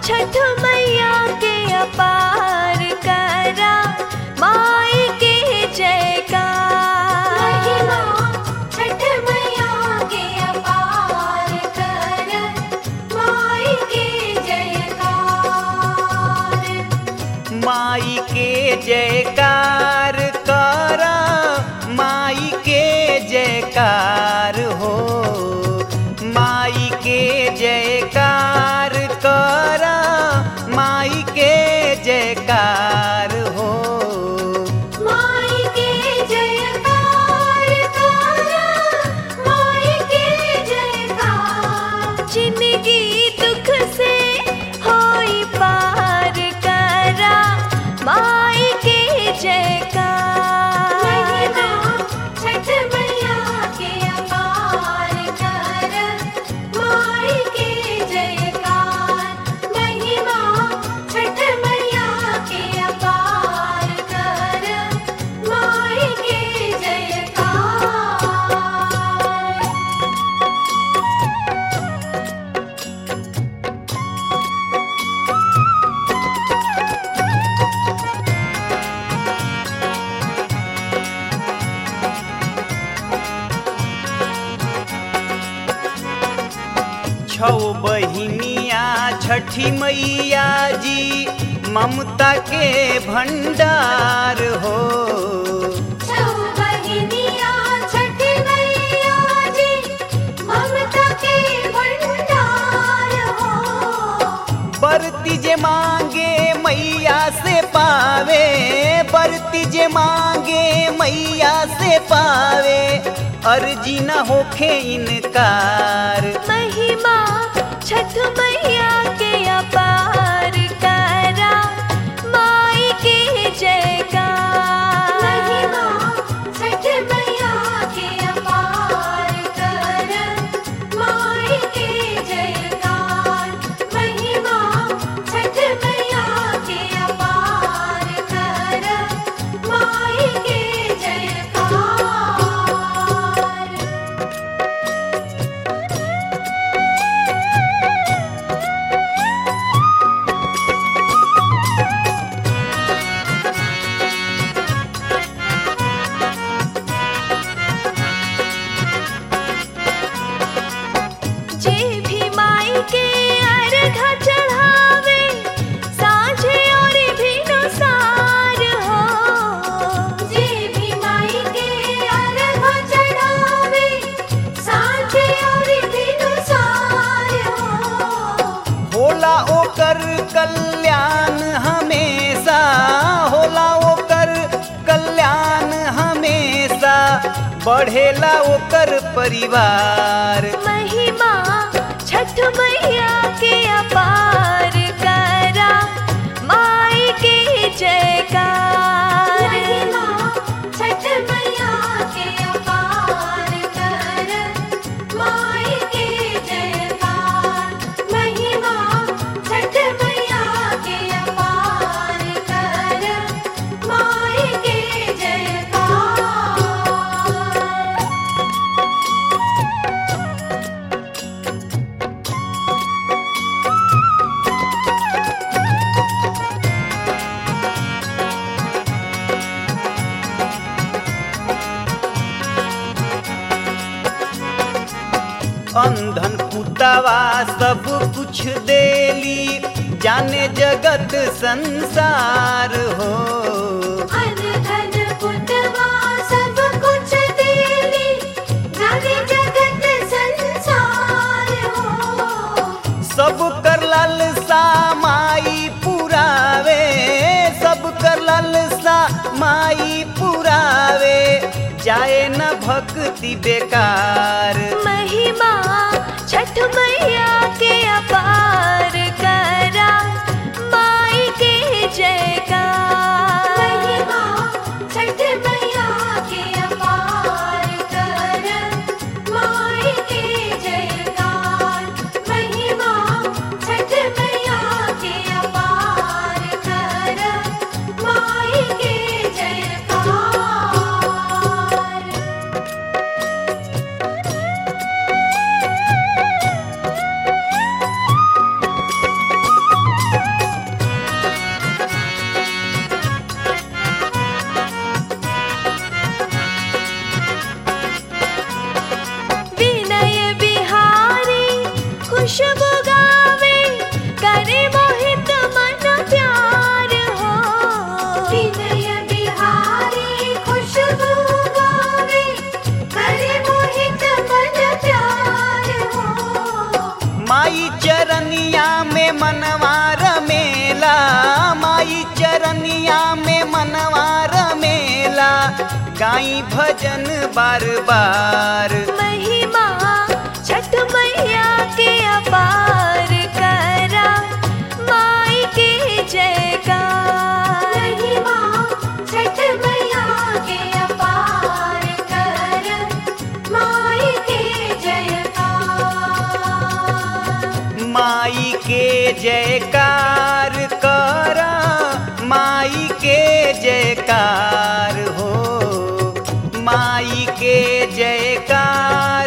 छठ मैया के अपार करा माई के जयकार महिमा छठ मैया के अपार कर माई के जयकार माई के जयकार करा माई के जयकार हो माई के जयकार करा माई के जयकार हो माई के जयकार कर माई के जयकार जिंदगी दुख से होई पार करा माई के जयकार महिमा छठ मैया के अपार कर माई के जयकार महिमा छठ मैया के अपार कर माई के जयकार छौ बहिनिया छठी मैया जी ममता के भंडार हो छौ बहिनिया छठ मैया जी ममता के भंडार हो बरती जे मांगे मैया से पावे बरती जे मांगे मैया से पावे अर्जी न होखे इनकार महिमा छठ मैया के अपार करा माई के जयकार महिमा छठ मैया के अपार कर माई के जयकार महिमा छठ मैया के अपार कर माई के जयकार जे भी माई के अर्घ चढ़ावे साँझे और भी नुसार हो जे भी माई के अर्घ चढ़ावे साँझे और दिनुसार हो होला ओकर कल्याण हमेशा होला ओकर कल्याण हमेशा बढ़ेला ओकर परिवार महिमा छठ मैया के अपार करा माई के जयकार महिमा छठ मैया के अपार कर माई के जयकार महिमा छठ मैया के अपार कर माई के जयकार अंधन पुतवा सब कुछ देली जाने जगत संसार हो अन धन पुतवा सब कुछ देली जाने जगत संसार हो सब कर लालसा माई पुरावे सब कर लालसा माई पुरावे जाए न भक्ति बेकार महिमा छठ मैया के अपार करा माई के जयकार महिमा छठ मैया के अपार कर माई के जयकार महिमा छठ मैया के अपार कर माई के जयकार माई चरनिया में मनवार मेला माई चरनिया में मनवार मेला गाई भजन बार बार महिमा छठ मैया के अपार करा माई के जयकार महिमा छठ मैया के अपार कर माई के जयकार माई के जयकार कर माई के जयकार हो माई के जयकार